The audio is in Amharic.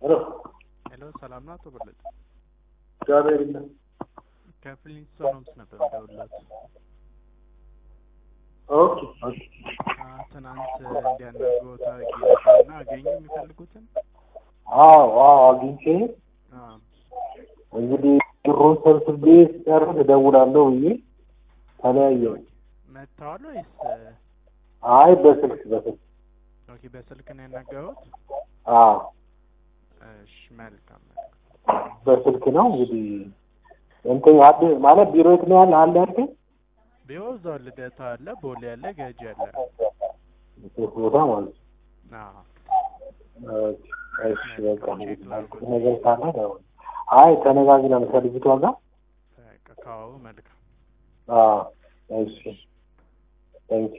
ሄሎ ሄሎ ሰላም ነው አቶ በለጠ? እግዚአብሔር ይመስገን። ከፍሊንስቶን ሆምስ ነበር የምደውልዎት። ኦኬ ኦኬ። አ፣ ትናንት እንዲያናግሮት አድርጌ ነበርና አገኙ የሚፈልጉትን? አዎ አዎ አግኝቼ አ፣ እንግዲህ ብሩን ሰብስቤ ስጨርስ እደውላለሁ ብዬ ተለያየሁ። መጥተዋል ወይስ? አይ በስልክ በስልክ ኦኬ በስልክ ነው ያናገሩት? አዎ እሺ መልካም መልካም። በስልክ ነው እንግዲህ እንትን አድ ማለት ቢሮ የት ነው ያለ አለ ያልከኝ? ቢሮ እዛው ልደታ አለ፣ ቦሌ አለ፣ ገጂ አለ። ሶስት ቦታ ማለት ነው። አዎ ኦኬ፣ እሺ በቃ እንግዲህ ነገር ካለ ደውል። አይ ተነጋግረን ከልጅቷ ጋር በቃ ካወሩ መልካም። አዎ እሺ ታንኪ